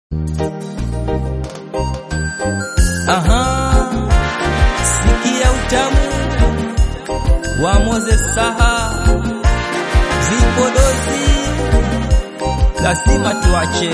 Aha, sikia utamu wa Moses Saha, vipodozi lazima tuache.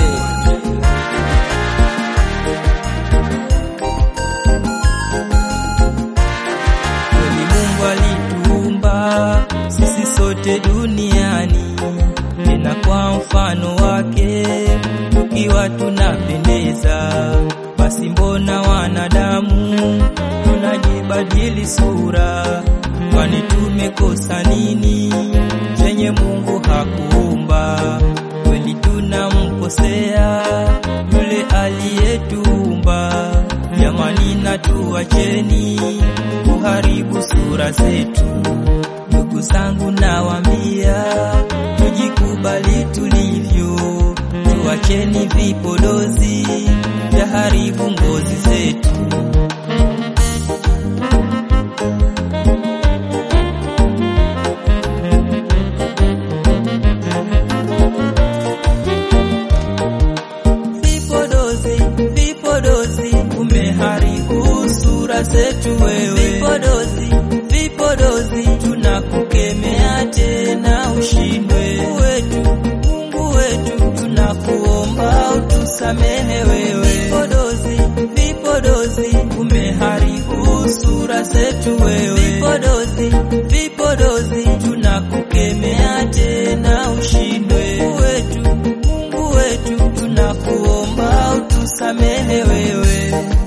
Kweli Mungu alituumba sisi sote duniani, tena kwa mfano wake, tukiwa tunapendeza. Basi mbona wanadamu tunajibadili sura? Kwani tumekosa nini chenye Mungu hakuumba? Kweli tunamkosea yule aliyetuumba. Jamani, na tuacheni kuharibu sura zetu. Ndugu zangu, nawaambia tujikubali tulivyo, tuacheni vipodozi vya haribu ngozi zetu. Vipodozi, vipodozi, umeharibu sura zetu wewe. Vipodozi, vipodozi, tunakukemea tena ushindwe. Mungu wetu, Mungu wetu, tunakuomba utusamehe wewe. Vipodozi, vipodozi, umeharibu sura zetu wewe. Vipodozi, vipodozi, tunakukemea tena ushindwe. Mungu wetu, Mungu wetu, tunakuomba utusamehe wewe.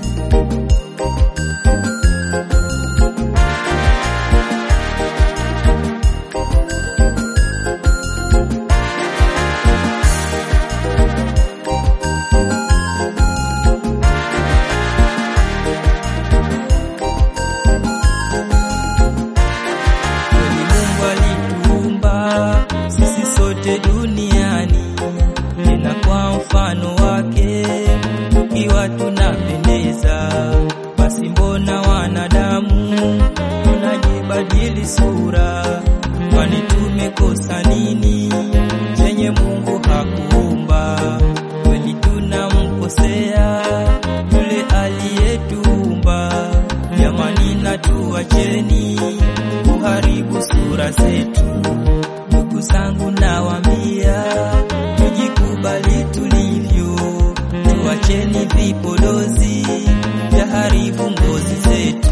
Kweli Mungu alituumba sisi sote duniani, tena kwa mfano wake, tukiwa tunapendeza. Basi mbona wanadamu tunajibadili sura? Kwani tumekosa nini chenye Mungu hakuumba? Kweli tunamkosea yule aliyetuumba. Jamani, na tuacheni kuharibu sura zetu. Ndugu zangu, nawaambia tujikubali tulivyo, tuacheni vipodozi vya haribu ngozi zetu.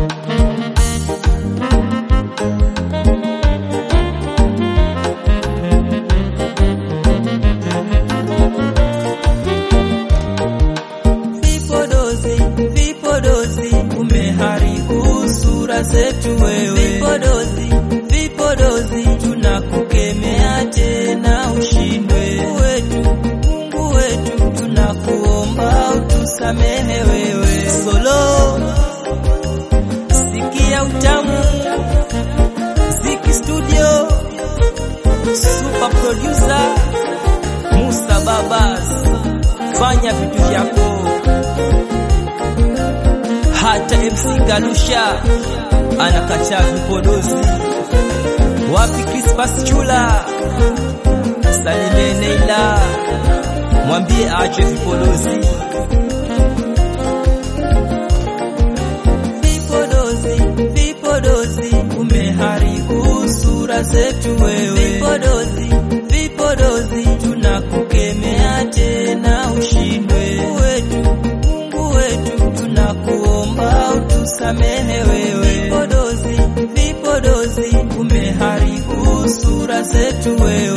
Vipodozi, vipodozi, umeharibu sura zetu wewe. Vipodozi, vipodozi, tunakukemea tena ushindwe. Mungu wetu, Mungu wetu, tunakuomba utusamehe wewe. Solo, sikia utamu, Ziki Studio, super producer Musa Babas, fanya vitu vyako hata MC Galusha anakataa vipodozi. Wapi Crispas Chula? Salimie Neila, mwambie aache vipodozi. Vipodozi, vipodozi, umeharibu sura zetu wewe. Vipodozi, vipodozi, tunakukemea tena ushindwe. Mungu wetu, Mungu wetu, tunakuomba utusamehe wewe. Vipodozi, vipodozi, umeharibu sura zetu wewe.